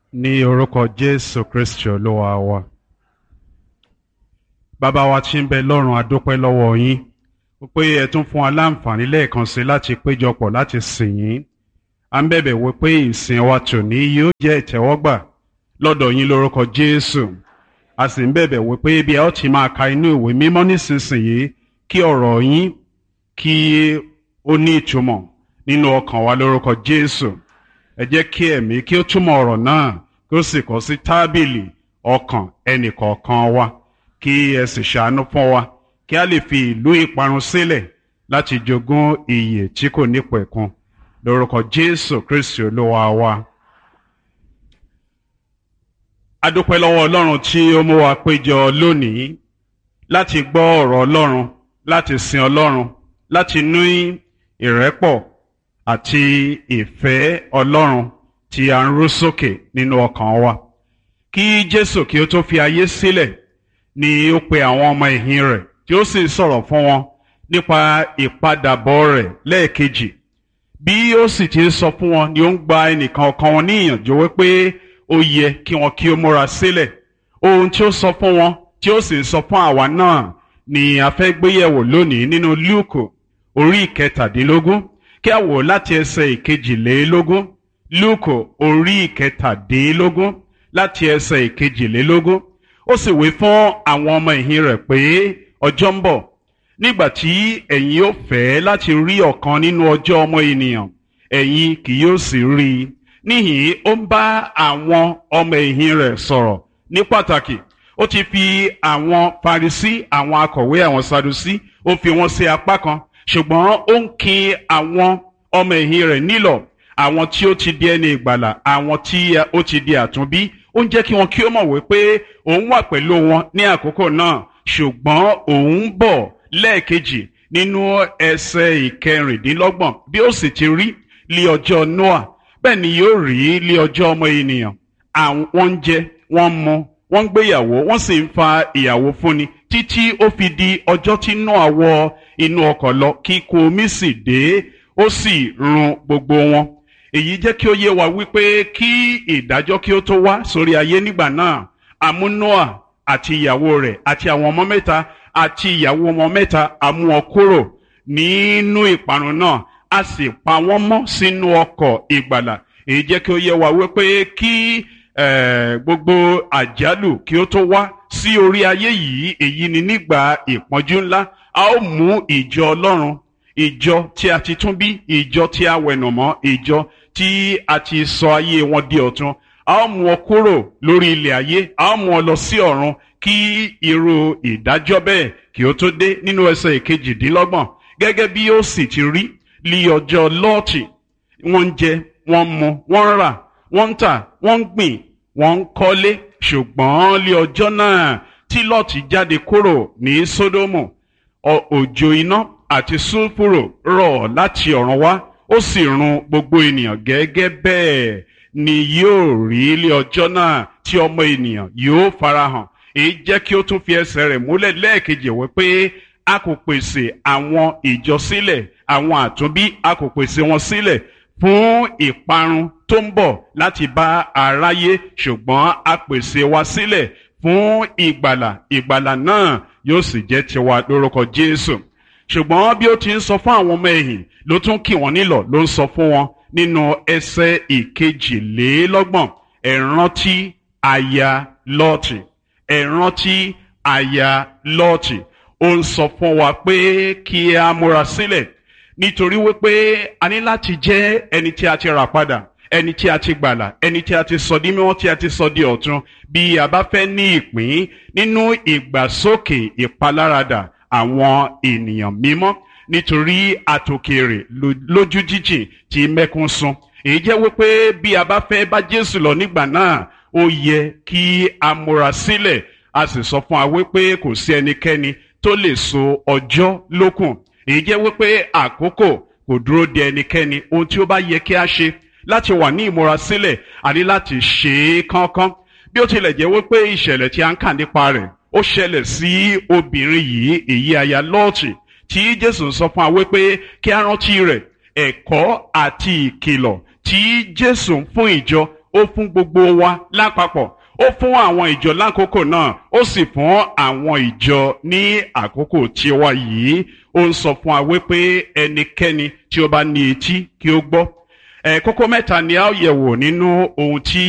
ní orúkọ jésù kristi olúwa wa bàbá wa tí ń bẹ lọ́run adúpẹ́ lọ́wọ́ yín pé ẹ tún fún wa láǹfààní lẹ́ẹ̀kan sí láti péjọpọ̀ láti sìn yín à ń bẹ̀bẹ̀ wí pé ìsìn wa tòní yóò jẹ́ ìtẹ́wọ́gbà lọ́dọ̀ yín lórúkọ jésù a sì ń bẹ̀bẹ̀ wí pé bí a ó ti máa ka inú ìwé mímọ́ nísinsìnyí kí ọ̀rọ̀ yín kí ó ní ìtumọ̀ nínú ọkàn wa lórúkọ jésù ẹ jẹ́ kí ẹ̀mí kí ó túmọ̀ ọ̀rọ̀ náà kí ó sì kọ sí tábìlì ọkàn ẹnìkọ̀ọ̀kan wa kí ẹ sì ṣàánú fún wa kí a lè fi ìlú ìparun sílẹ̀ láti jogún ìyè tí kò nípẹ̀kun lórúkọ jésù kristi olúwa wa. a dúpẹ́ lọ́wọ́ ọlọ́run tí ó mú wa péjọ lónìí láti gbọ́ ọ̀rọ̀ ọlọ́run láti sin ọlọ́run láti ní ìrẹ́pọ̀ àti ìfẹ́ ọlọ́run tí a ń rú sókè nínú ọkàn wa. kí jésù kí ó tó fi ayé sílẹ̀ ni ó pe àwọn ọmọ ìhìn rẹ̀ tí ó sì sọ̀rọ̀ fún wọn nípa ìpadàbọ̀ rẹ̀ lẹ́ẹ̀kejì. bí ó sì ti ń sọ fún wọn ni ó ń gba ẹnìkan ọkàn wọn ní ìyànjú wípé ó yẹ kí wọn kí ó múra sílẹ̀. ohun tí ó sọ fún wọn tí ó sì ń sọ fún àwa náà ni a fẹ́ gbéyẹ̀wò lónìí nínú lúùkù orí ìkẹtàdínlógún kí a wò láti ẹsẹ̀ ìkejìlélógún lúùkù orí ìkẹtàdínlógún láti ẹsẹ̀ ìkejìlélógún ó sì wí fún àwọn ọmọ ìhìn rẹ̀ pé ọjọ́ ń bọ̀ nígbà tí ẹ̀yin ó fẹ́ láti rí ọ̀kan nínú ọjọ́ ọmọ ènìyàn ẹ̀yin kì yóò sì rí i níhìn ó ń bá àwọn ọmọ ìhìn rẹ̀ sọ̀rọ̀ ní pàtàkì ó ti fi àwọn Farisí àwọn akọ̀wé àwọn Sadusí ó fi wọn sí apá kan ṣùgbọ́n ó ń kin àwọn ọmọ ẹ̀yìn rẹ̀ nílọ̀ àwọn tí ó ti di ẹni ìgbàlà àwọn tí ó ti di àtúnbí ó ń jẹ́ kí wọn kí ó mọ̀ wípé òun wà pẹ̀lú wọn ní àkókò náà ṣùgbọ́n òun bọ̀ lẹ́ẹ̀kejì nínú ẹsẹ̀ ìkẹrìndínlọ́gbọ̀n bí ó sì ti rí lí ọjọ́ Noah bẹ́ẹ̀ ni yóò rí lí ọjọ́ ọmọ ènìyàn àwọn ń jẹ wọ́n mu wọ́n ń gbéyàwó wọ́n sì ń fa ìyàwó fúnni títí ó fi di ọjọ́ tí Noah wọ inú ọkọ̀ lọ kí ikún omi sì dé ó sì run gbogbo wọn èyí jẹ́ kí ó yé wa wípé kí ìdájọ́ kí ó tó wá sórí ayé nígbà náà àmú Noah àti ìyàwó rẹ̀ àti àwọn ọmọ mẹ́ta àti ìyàwó ọmọ mẹ́ta àmú wọn kúrò nínú ìparun náà a sì pa wọ́n mọ́ sínú ọkọ̀ ìgbàlà èyí jẹ́ kí ó yé wa wípé kí gbogbo àjálù kí ó tó wá sí orí ayé yìí èyí ni nígbà ìpọ́njú ńlá a ó mú ìjọ Ọlọ́run ìjọ tí a ti tún bí ìjọ tí a wẹ̀nàmọ́ ìjọ tí a ti sọ ayé wọn di ọ̀tun a ó mú ọ kúrò lórí ilẹ̀ ayé a ó mú ọ lọ sí ọ̀run kí irú ìdájọ́ bẹ́ẹ̀ kí ó tó dé nínú ẹsẹ̀ ìkejìdínlọ́gbọ̀n gẹ́gẹ́ bí ó sì ti rí lí ọjọ́ lọ́ọ̀tì wọ́n ń jẹ wọ́n ń mu wọ́n ń rà wọ́n ń tà wọ́n ń gbìn wọ́n ń kọ́lé ṣùgbọ́n lí ọjọ́ náà tí lọ́ọ̀tì jáde kúrò ní sódómù òjò iná àti sulfuro rọ̀ láti ọ̀run wá ó sì run gbogbo ènìyàn gẹ́gẹ́ bẹ́ẹ̀ ni yóò rí ilé ọjọ́ náà tí ọmọ ènìyàn yóò farahàn èyí jẹ́ kí ó tún fi ẹsẹ̀ rẹ̀ múlẹ̀ lẹ́ẹ̀kejì wípé a kò pèsè àwọn ìjọ sílẹ̀ àwọn àtúnbí a kò pèsè wọn sílẹ̀ fún ìparun tó ń bọ̀ láti bá aráyé ṣùgbọ́n a pèsè wa sílẹ̀ fún ìgbàlà ìgbàlà náà yóò sì jẹ́ tiwa lórúkọ Jésù ṣùgbọ́n bí ó ti ń sọ fún àwọn ọmọ ẹ̀yìn ló tún kì wọ́n nílọ̀ ló ń sọ fún wọn nínú ẹsẹ̀ ìkejìlélọ́gbọ̀n ẹ rántí aya lọ́ọ̀tì ẹ rántí aya lọ́ọ̀tì ó ń sọ fún wa pé kí a múra sílẹ̀ nítorí wípé a ní láti jẹ́ ẹni tí a ti rà padà ẹni tí a ti gbàlà ẹni tí a ti sọ di mímọ́ tí a ti sọ di ọ̀tun bí a bá fẹ́ ní ìpín nínú ìgbàsókè ìpaláradà àwọn ènìyàn mímọ́ nítorí àtòkèrè lójú jíjìn tí mẹ́kún sun èyí jẹ́ wípé bí a bá fẹ́ bá Jésù lọ nígbà náà ó yẹ kí a múra sílẹ̀ a sì sọ fún wa wípé kò sí ẹnikẹ́ni tó lè so ọjọ́ lókùn èyí jẹ́ wípé àkókò kò dúró de ẹnikẹ́ni ohun tí ó bá yẹ kí a ṣe láti wà ní ìmúrasílẹ̀ àní láti ṣe é kánkán bí ó tilẹ̀ jẹ́ wípé ìṣẹ̀lẹ̀ tí a ń kà nípa rẹ̀ ó ṣẹlẹ̀ sí obìnrin yìí èyí aya lọ́ọ̀tì tí Jésù ń sọ fún wa wípé kí a rántí rẹ̀ ẹ̀kọ́ àti ìkìlọ̀ tí Jésù ń fún ìjọ ó fún gbogbo wa lápapọ̀ ó fún àwọn ìjọ lákòókò náà ó sì fún àwọn ìjọ ní àkókò tí ó wà yìí ó ń sọ fún wa wípé ẹnikẹ́ni tí ó bá ní etí kí ó gbọ́ ẹ̀ kókó mẹ́ta ni a ó yẹ̀wò nínú ohun tí